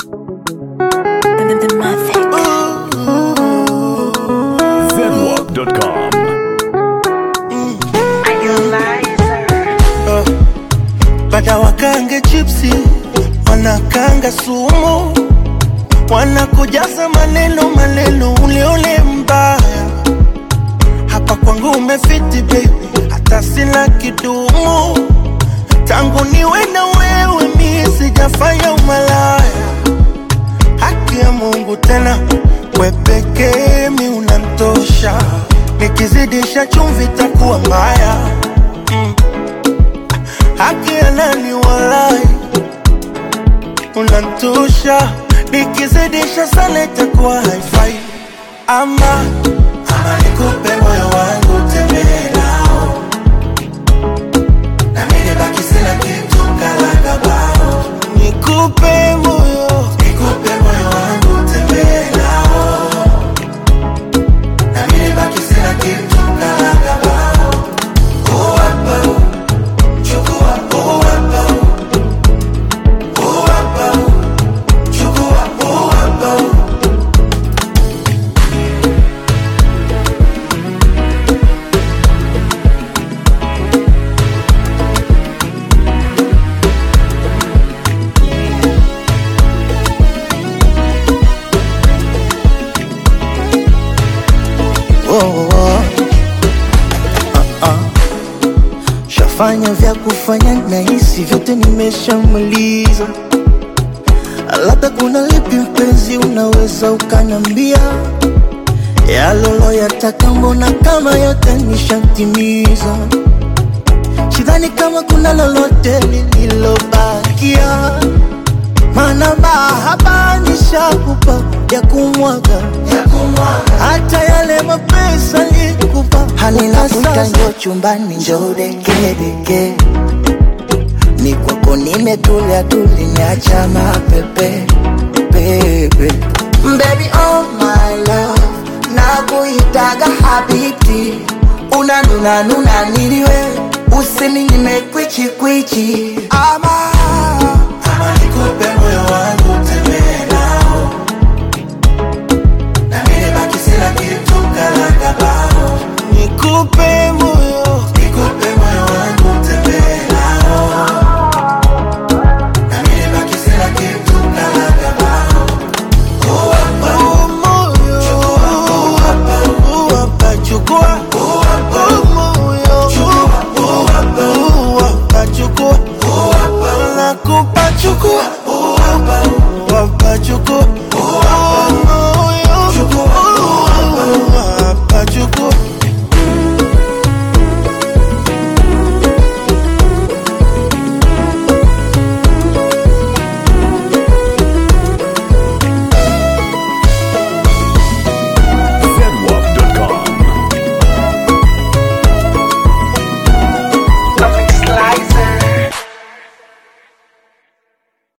Zedwalk.com. Bada wakange chipsi, wanakanga sumu, wanakujaza maneno maneno, ule ule mbaya. Hapa kwangu umefiti baby, hata sina kidumu. Tangu niwe na wewe mi sijafanya umalaya. Haki ya Mungu tena, we pekee mi unantosha. Nikizidisha chumvi takuwa mbaya haki ya nani walai, unantosha. Nikizidisha sana itakuwa haifai. Ama ama nikupe moyo wangu tembee nao, na mimi baki sina kitu kalaga bao. Nikupe moyo, nikupe moyo wangu tembee nao, na mimi baki sina kitu kalaga bao. Oh, hapa, oh. Chukua huu hapa huu. Huu hapa huu. Chukua huu hapa huu. Oh, oh. Ah, ah. Shafanya vya kufanya na hisi vyote nimeshamaliza, labda kuna lipi mpenzi, unaweza ukanambia yalolo yataka, mbona kama yote nishatimiza. Sidhani kama kuna lolote lililobakia, maana mahaba nishakupa ya kumwaga hata yale mapesa nikupa halina sasa chumbani njoo dekedeke ni kwako nimetulia tuli niacha mapepe pepe Baby oh my love nakuitaga habiti unanuna nuna niliwe usini nimekwichi kwichi ama